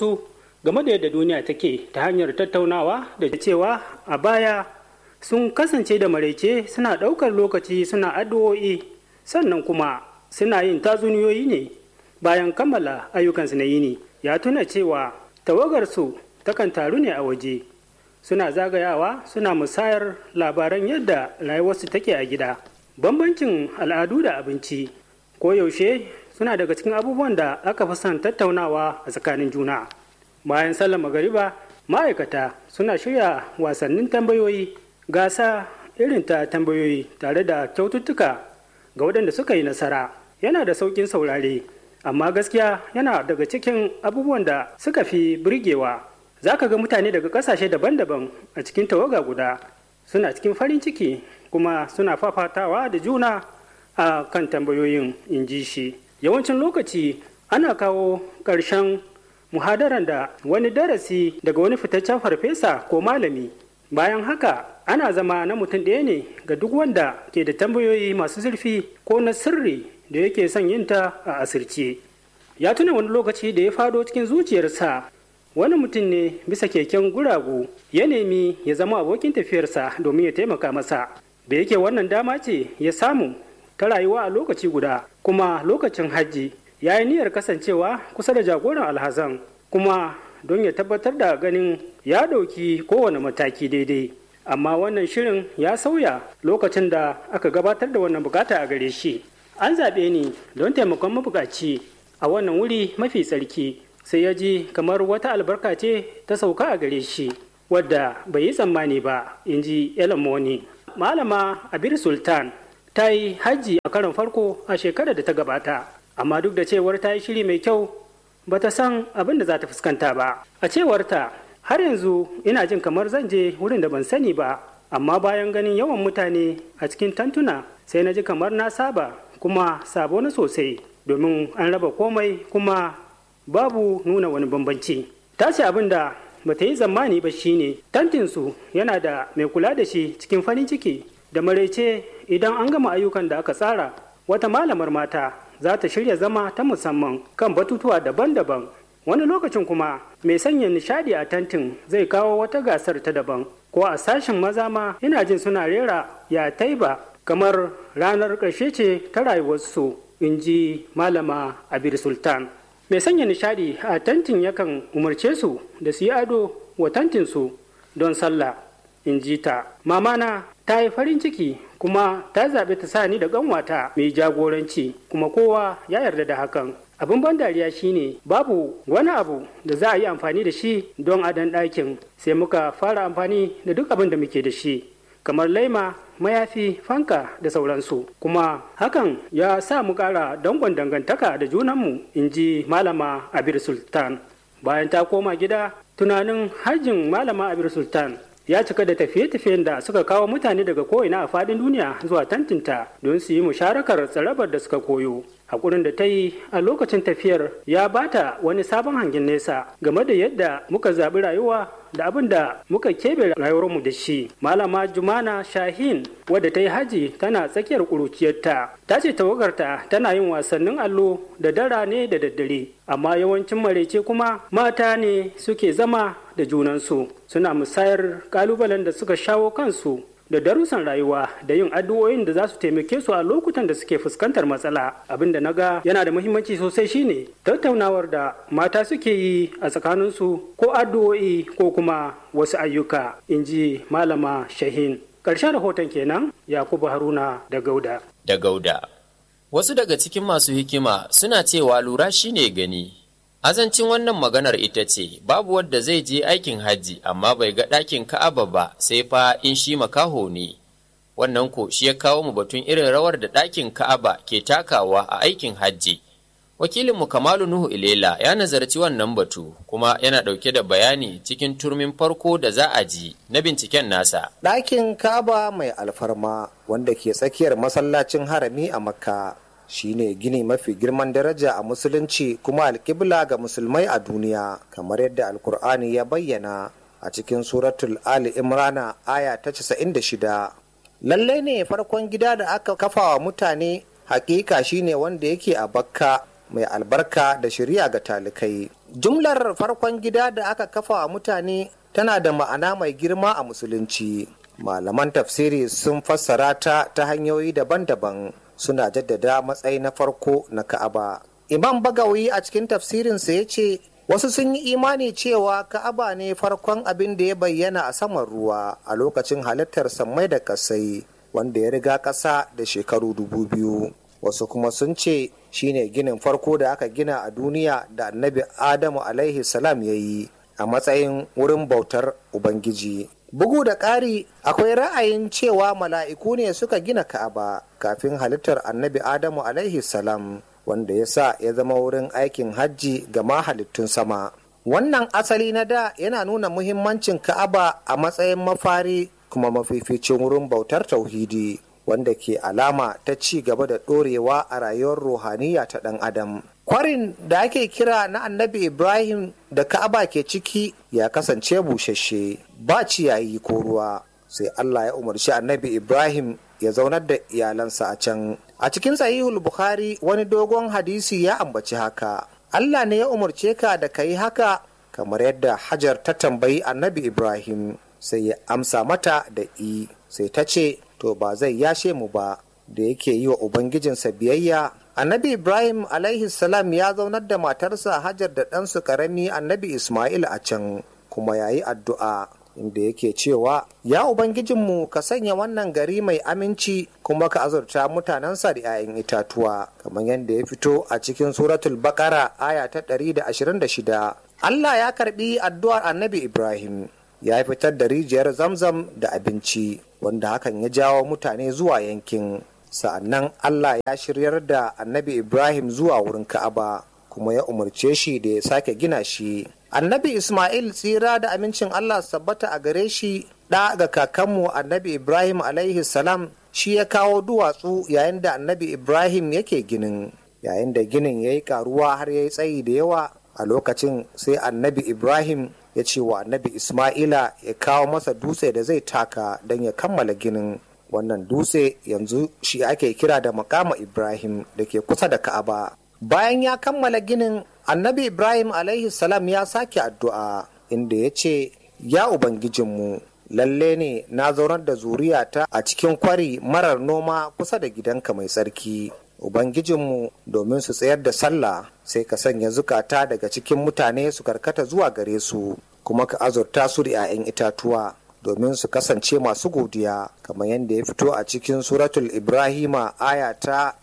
ra'ayoyinsu game da yadda duniya take ta hanyar tattaunawa da cewa a baya sun kasance da maraice suna ɗaukar lokaci suna addu'o'i sannan kuma suna yin tatsuniyoyi ne bayan kammala ayyukansu na yini ya tuna cewa tawagarsu takan taru ne a waje suna zagayawa suna musayar labaran yadda rayuwarsu take a gida bambancin al'adu da abinci koyaushe suna daga cikin abubuwan da aka fi son tattaunawa a tsakanin juna bayan sallar magariba ma'aikata suna shirya wasannin tambayoyi gasa irin ta tambayoyi tare da kyaututtuka ga waɗanda suka yi nasara yana da sauƙin saurare amma gaskiya yana daga cikin abubuwan da suka fi burgewa za ka ga mutane daga ƙasashe daban-daban a cikin tawaga guda suna cikin farin ciki kuma suna fafatawa da juna a kan tambayoyin in ji shi yawancin lokaci ana kawo ƙarshen muhadaran da wani darasi daga wani fitaccen farfesa ko malami bayan haka ana zama na mutum ɗaya ne ga duk wanda ke da tambayoyi masu zurfi ko na sirri da yake son yin ta a asirce ya tuna wani lokaci da ya fado cikin zuciyarsa wani mutum ne bisa keken guragu ya nemi ya zama abokin tafiyarsa domin ya taimaka masa da yake wannan dama ce ya samu ta rayuwa a lokaci guda kuma lokacin hajji ya yi niyyar kasancewa kusa da jagoran alhazan kuma don ya tabbatar da ganin ya ɗauki kowane mataki daidai amma wannan shirin ya sauya lokacin da aka gabatar da wannan bukata a gare shi an zaɓe ni don taimakon mabukaci a wannan wuri mafi tsarki sai ya ji kamar wata albarka ce ta sauka a gare shi wadda bai yi tsammani ba in ji Moni. malama abir sultan ta yi hajji a karon farko a shekarar da ta gabata amma duk da cewar ta yi shiri mai kyau ba ta san abin da za ta fuskanta ba a cewarta har yanzu ina jin kamar zan je wurin da ban sani ba amma bayan ganin yawan mutane a cikin tantuna sai na ji kamar na saba kuma sabo na sosai domin an raba komai kuma babu nuna wani bambanci ta ce abin da ba ta yi zamani ba shine tantinsu yana da mai kula da shi cikin farin ciki da maraice idan an gama ayyukan da aka tsara wata malamar mata za ta shirya zama ta musamman kan batutuwa daban-daban wani lokacin kuma mai sanya nishadi a tantin zai kawo wata gasar ta daban ko a sashen maza ma ina jin suna rera ya taiba kamar ranar ƙarshe ce ta rayuwarsu in ji malama abir sultan mai sanya nishadi a tantin yakan umarce su da su yi ado wa tantinsu don sallah in ji ta mamana ta yi farin ciki kuma ta zaɓi ta sa ni da ƙanwata mai jagoranci kuma kowa ya yarda da hakan abin ban dariya shine babu wani abu da za a yi amfani da shi don adon ɗakin sai muka fara amfani da duk abin da muke da shi kamar laima mayafi fanka da sauransu kuma hakan ya sa mu ƙara dangon dangantaka da junanmu in ji malama abir sultan bayan ta koma gida tunanin hajjin malama abir sultan ya cika da tafiye-tafiyen da suka kawo mutane daga ko'ina a fadin duniya zuwa tantinta don su yi musharakar tsarabar da suka koyo hakurin da ta yi a lokacin tafiyar ya bata wani sabon hangen nesa game da yadda muka zaɓi rayuwa da abin da muka keɓe rayuwarmu da shi malama jumana shahin wadda ta yi haji tana tsakiyar ƙuruciyarta ta ce tawagarta tana yin wasannin allo da dara ne da daddare amma yawancin marece kuma mata ne suke zama da junansu suna musayar kalubalen da suka shawo kansu da darussan rayuwa da yin addu'o'in da za su taimake su a lokutan da suke fuskantar matsala abin da na ga yana da muhimmanci sosai shine tattaunawar da mata suke yi a tsakaninsu ko addu'o'i ko kuma wasu ayyuka in ji malama shahin ƙarshen rahoton kenan yakubu haruna da gauda da gauda wasu daga cikin masu hikima suna cewa lura shine gani Azancin wannan maganar ita ce, babu wadda zai je aikin hajji amma bai ga ɗakin Ka'aba ba sai fa in shi makaho ne. Wannan ko shi ya kawo mu batun irin rawar da ɗakin Ka'aba ke takawa a aikin hajji. Wakilinmu Kamalu Nuhu Ilela ya nazarci wannan batu kuma yana ɗauke da bayani cikin turmin farko da za a ji na binciken nasa. Ɗakin Ka'aba mai alfarma wanda ke tsakiyar masallacin harami a Makka. shine gini mafi girman daraja a musulunci kuma alkibla ga musulmai a duniya kamar yadda alkur'ani ya bayyana a cikin suratul ali imrana aya ta 96 lallai ne farkon gida da aka kafa wa mutane hakika shine wanda yake a bakka mai albarka da shirya ga talikai jumlar farkon gida da aka kafa wa mutane tana da ma'ana mai girma a musulunci malaman tafsiri sun fassara ta ta hanyoyi daban-daban suna jaddada matsayi na farko na ka'aba imam bagawi a cikin tafsirinsa ya ce wasu sun yi imani cewa ka'aba ne farkon abin da ya bayyana a saman ruwa a lokacin halittar sammai da kasai wanda ya riga ƙasa da shekaru dubu biyu wasu kuma sun ce shine ginin farko da aka gina a duniya da annabi adamu alaihi salam ya yi a matsayin wurin bautar ubangiji bugu da ƙari akwai ra'ayin cewa mala'iku ne suka gina ka'aba kafin halittar annabi adamu alaihi salam wanda ya sa ya zama wurin aikin hajji ga mahalittun sama wannan asali na da yana nuna muhimmancin ka'aba a matsayin mafari kuma mafificin wurin bautar tauhidi wanda ke alama ta ci gaba da ɗorewa a rayuwar ruhaniya ta ɗan adam kwarin da ake kira na annabi ibrahim da ka'aba ke ciki ya kasance busasshe ba ciyayi ko ruwa sai allah ya umarci annabi ibrahim ya zaunar da iyalansa a can a cikin sahihul bukhari wani dogon hadisi ya ambaci haka allah ne ya umarce ka da ka yi haka kamar yadda hajar ta tambayi annabi ibrahim sai ya amsa mata da i sai ta ce to ba zai yashe mu ba da yake yi wa ubangijinsa biyayya annabi ibrahim alaihi salam ya zaunar da matarsa hajar da ɗansu karami annabi ismail a can kuma ya yi addu'a inda yake cewa ya ubangijinmu ka sanya wannan gari mai aminci kuma ka azurta mutanensa da 'ya'yan itatuwa kamar yadda ya fito a cikin suratul bakara aya ta 126 allah ya karbi addu'ar annabi ibrahim ya fitar da rijiyar zamzam da abinci wanda hakan ya jawo mutane zuwa yankin sa'annan allah ya shiryar da annabi ibrahim zuwa wurin ka'aba kuma ya umarce shi da ya sake gina shi annabi ismail tsira da amincin allah sabbata a gare shi ɗa ga kakanmu annabi ibrahim alaihi salam shi ya kawo duwatsu yayin da annabi ibrahim yake ginin yayin da ginin ya yi karuwa har ya yi tsayi da yawa a lokacin sai annabi ibrahim ya ce wa annabi ismaila ya kawo masa dutse da zai taka don ya kammala ginin wannan dutse yanzu shi ake kira da makama ibrahim da ke kusa da ka'aba bayan ya kammala ginin annabi ibrahim alaihi salam ya sake addu'a inda ya ce ya ubangijinmu lalle ne na zaunar da zuriyata a cikin kwari marar noma kusa da gidanka mai tsarki ubangijinmu domin su tsayar da sallah sai ka sanya zukata daga cikin mutane su karkata zuwa gare su kuma ka azurta su da 'ya'yan itatuwa domin su kasance masu godiya kamar yadda ya fito a cikin suratul ibrahima aya ta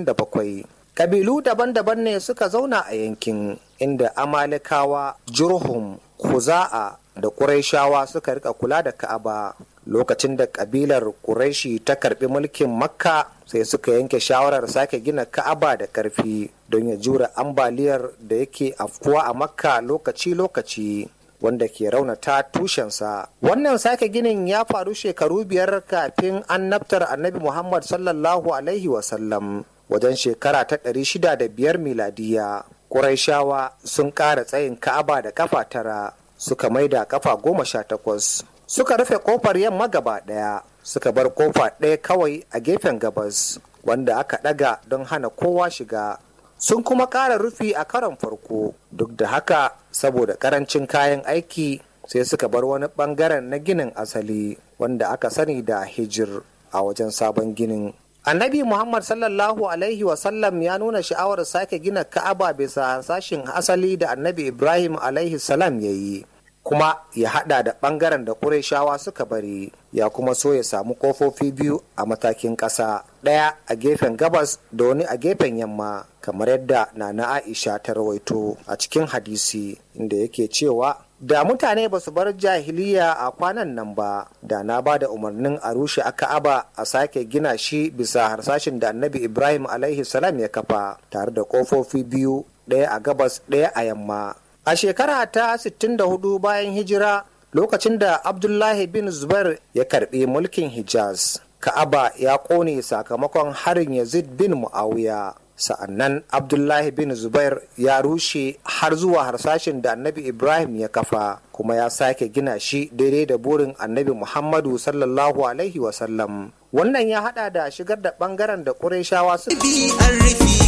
37 kabilu daban-daban ne suka zauna a yankin inda amalikawa jurhum kuza'a da ƙuraishawa suka rika kula da ka'aba lokacin da kabilar ƙuraishi ta karbi mulkin makka sai suka yanke shawarar sake gina ka'aba da ƙarfi don ya jura ambaliyar da yake afkuwa a makka lokaci-lokaci wanda ke raunata tushensa wannan sake ginin ya faru shekaru biyar kafin annabtar annabi muhammad sallallahu alaihi wasallam wajen shekara ta ɗari shida da biyar miladiya ƙuraishawa sun ƙara tsayin ka'aba da kafa tara suka maida kafa goma sha takwas suka rufe kofar yamma gaba ɗaya suka bar kofa ɗaya kawai a gefen gabas wanda aka ɗaga don hana kowa shiga sun kuma ƙara rufi a karon farko duk da haka saboda ƙarancin kayan aiki sai suka bar wani ɓangaren na ginin asali wanda aka sani da hijir a wajen sabon ginin annabi muhammad sallallahu alaihi wasallam ya nuna sha'awar sake gina ka'aba bisa sashin asali da annabi ibrahim alaihi salam ya yi kuma ya hada da bangaren da Qurayshawa suka bari ya kuma so ya samu kofofi biyu a matakin ƙasa ɗaya a gefen gabas da wani a gefen yamma kamar yadda nana Aisha ta rawaito a cikin hadisi inda yake cewa da mutane ba su bar jahiliya a kwanan nan ba da na ba da umarnin a rushe a ka'aba a sake gina shi bisa harsashin da annabi ibrahim alaihi salam ya kafa tare da kofofi biyu ɗaya a gabas ɗaya a yamma a shekara ta 64 bayan hijira lokacin da abdullahi bin zubair ya karbi mulkin hijaz ka'aba ya kone sakamakon harin yazid bin muawiya sa'annan abdullahi bin zubair ya rushe har zuwa harsashin da annabi ibrahim ya kafa kuma ya sake gina shi daidai da burin annabi muhammadu sallallahu alaihi wasallam wannan ya hada da shigar da bangaren da ƙureshawa suka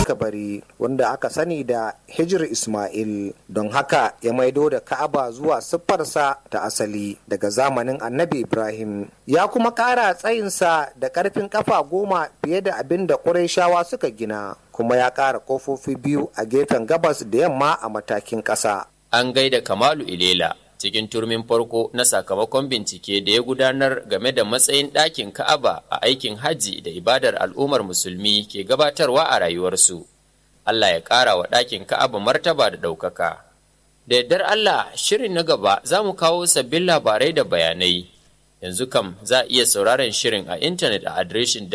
suka bari wanda aka sani da hijir ismail don haka ya maido da ka'aba zuwa siffarsa ta asali daga zamanin annabi ibrahim ya kuma ƙara tsayinsa da ƙarfin ƙafa goma fiye da abin da ƙurayshawa suka gina kuma ya ƙara ƙofofi biyu a gefen gabas da yamma a matakin ƙasa an gaida kamalu ilela cikin turmin farko na sakamakon bincike da ya gudanar game da matsayin ɗakin Ka'aba a aikin hajji da ibadar al'ummar musulmi ke gabatarwa a rayuwarsu. Allah ya ƙara wa ɗakin Ka'aba martaba da ɗaukaka. Da yardar Allah shirin na gaba za mu kawo sabbin labarai da bayanai. Yanzu kam za a iya sauraron shirin a intanet a adireshin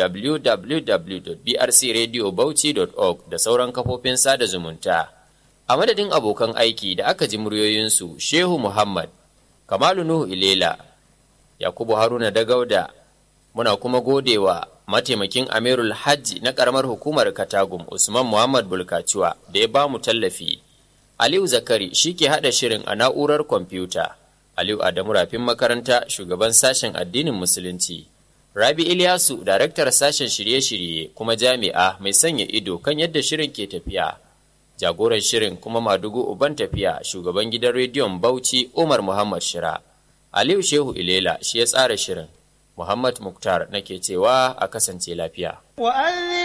www.brcradiobauchi.org da sauran kafofin sada zumunta. a madadin abokan aiki da aka ji muryoyinsu shehu muhammad kamalu nuhu ilela yakubu haruna dagauda muna kuma godewa mataimakin amirul hajji na karamar hukumar katagum usman muhammad bulkaciwa da ya ba mu tallafi aliyu zakari shi ke haɗa shirin a na'urar kwamfuta aliyu adamu rafin makaranta shugaban sashen addinin musulunci rabi ilyasu daraktar sashen shirye-shirye kuma jami'a mai sanya ido kan yadda shirin ke tafiya jagoran shirin kuma madugu uban tafiya shugaban gidan rediyon bauchi umar muhammad shira aliyu shehu ilela shi ya tsara shirin muhammad muktar nake cewa a kasance lafiya